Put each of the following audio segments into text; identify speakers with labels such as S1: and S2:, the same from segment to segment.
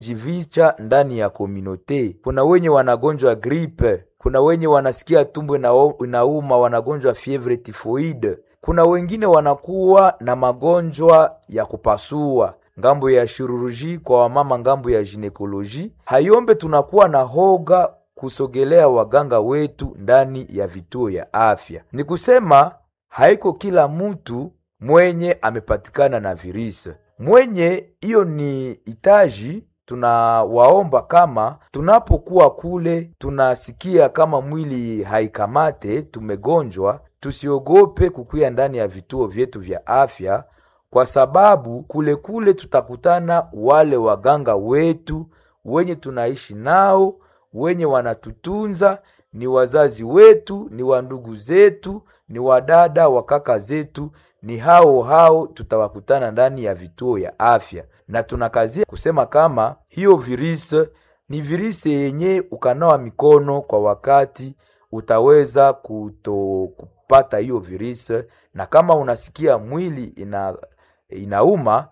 S1: jivicha ndani ya komunote. Kuna wenye wanagonjwa gripe, kuna wenye wanasikia tumbo inao- inauma, wanagonjwa fievre tifoide, kuna wengine wanakuwa na magonjwa ya kupasua ngambo ya shiruruji kwa wamama, ngambo ya ginekoloji. Hayombe tunakuwa na hoga kusogelea waganga wetu ndani ya vituo ya afya. Ni kusema haiko kila mtu mwenye amepatikana na virisi mwenye hiyo ni hitaji tunawaomba kama tunapokuwa kule tunasikia kama mwili haikamate tumegonjwa tusiogope kukuya ndani ya vituo vyetu vya afya kwa sababu kule kule tutakutana wale waganga wetu wenye tunaishi nao wenye wanatutunza ni wazazi wetu ni wandugu zetu ni wadada wa kaka zetu ni hao hao tutawakutana ndani ya vituo ya afya na tunakazia kusema kama hiyo virisi ni virisi yenye ukanawa mikono kwa wakati utaweza kuto kupata hiyo virisi na kama unasikia mwili ina inauma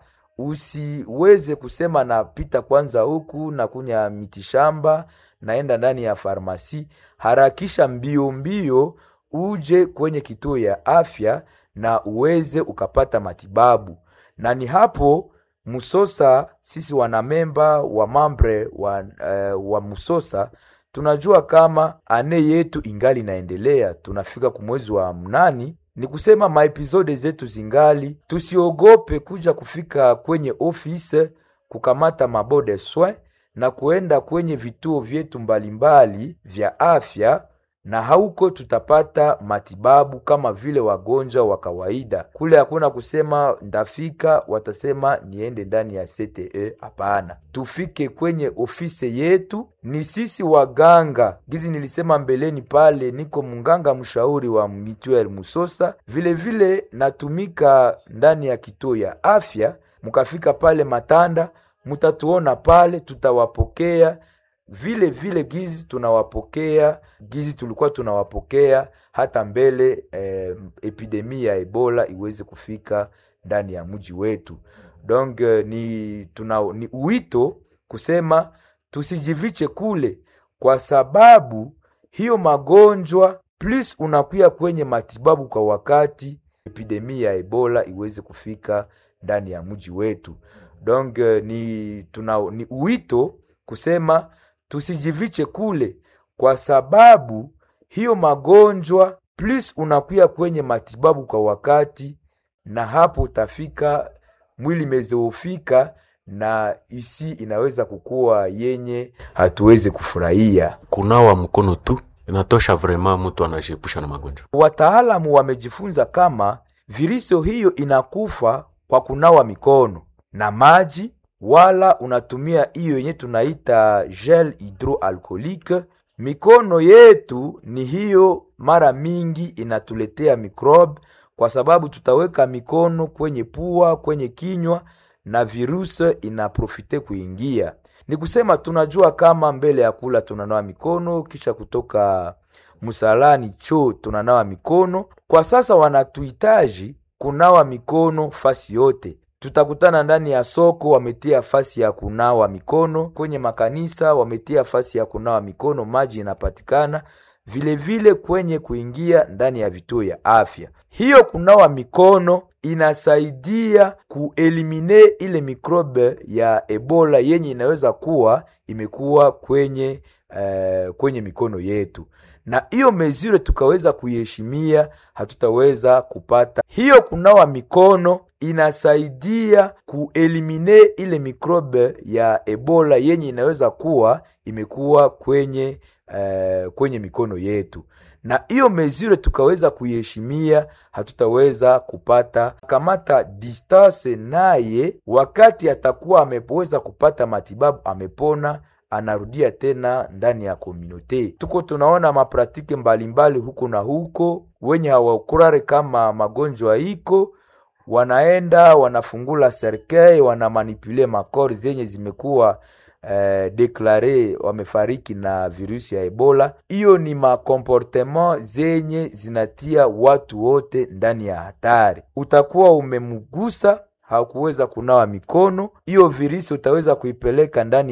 S1: usiweze kusema napita kwanza huku na kunya mitishamba naenda ndani ya farmasi harakisha mbio mbio uje kwenye kituo ya afya na uweze ukapata matibabu na ni hapo musosa sisi wanamemba wa mambre wa, uh, wa musosa tunajua kama ane yetu ingali inaendelea tunafika kumwezi wa mnani ni kusema maepizode zetu zingali tusiogope kuja kufika kwenye ofise kukamata mabode soin na kuenda kwenye vituo vyetu mbalimbali vya afya na hauko tutapata matibabu kama vile wagonjwa wa kawaida kule hakuna kusema ndafika watasema niende ndani ya cte hapana tufike kwenye ofisi yetu ni sisi waganga gizi nilisema mbeleni pale niko mnganga mshauri wa mituel musosa vile vile natumika ndani ya kituo ya afya mkafika pale matanda mutatuona pale tutawapokea vile vile gizi tunawapokea gizi tulikuwa tunawapokea hata mbele eh, epidemi ya ebola iweze kufika ndani ya mji wetu donc eh, ni, tuna, ni uwito kusema tusijiviche kule kwa sababu hiyo magonjwa plus unakuya kwenye matibabu kwa wakati epidemi ya ebola iweze kufika ndani ya mji wetu donc eh, ni, tuna, ni uwito kusema tusijiviche kule kwa sababu hiyo magonjwa plus unakuya kwenye matibabu kwa wakati na hapo utafika mwili imezoofika na isi inaweza kukuwa yenye hatuwezi kufurahia
S2: kunawa mkono tu inatosha vrema mtu anajiepusha na magonjwa
S1: wataalamu wamejifunza kama virusi hiyo inakufa kwa kunawa mikono na maji wala unatumia hiyo yenye tunaita gel hydroalcoolique mikono yetu ni hiyo mara mingi inatuletea microbe kwa sababu tutaweka mikono kwenye pua kwenye kinywa na virusi inaprofite kuingia ni kusema tunajua kama mbele ya kula tunanawa mikono kisha kutoka msalani choo tunanawa mikono kwa sasa wanatuhitaji kunawa mikono fasi yote tutakutana ndani ya soko wametia fasi ya kunawa mikono kwenye makanisa wametia fasi ya kunawa mikono maji inapatikana vile vile kwenye kuingia ndani ya vituo ya afya hiyo kunawa mikono inasaidia kuelimine ile mikrobe ya ebola yenye inaweza kuwa imekuwa kwenye uh, kwenye mikono yetu na hiyo mezure tukaweza kuiheshimia hatutaweza kupata hiyo kunawa mikono inasaidia kuelimine ile mikrobe ya ebola yenye inaweza kuwa imekuwa kwenye uh, kwenye mikono yetu na hiyo mezure tukaweza kuiheshimia hatutaweza kupata kamata distance naye wakati atakuwa ameweza kupata matibabu amepona anarudia tena ndani ya komunote tuko tunaona mapratike mbalimbali huko na huko wenye hawakurare kama magonjwa iko wanaenda wanafungula serkei wanamanipule makori zenye zimekuwa eh, deklare wamefariki na virusi ya ebola hiyo ni makomportement zenye zinatia watu wote ndani ya hatari utakuwa umemgusa hakuweza kunawa mikono hiyo virusi utaweza kuipeleka ndani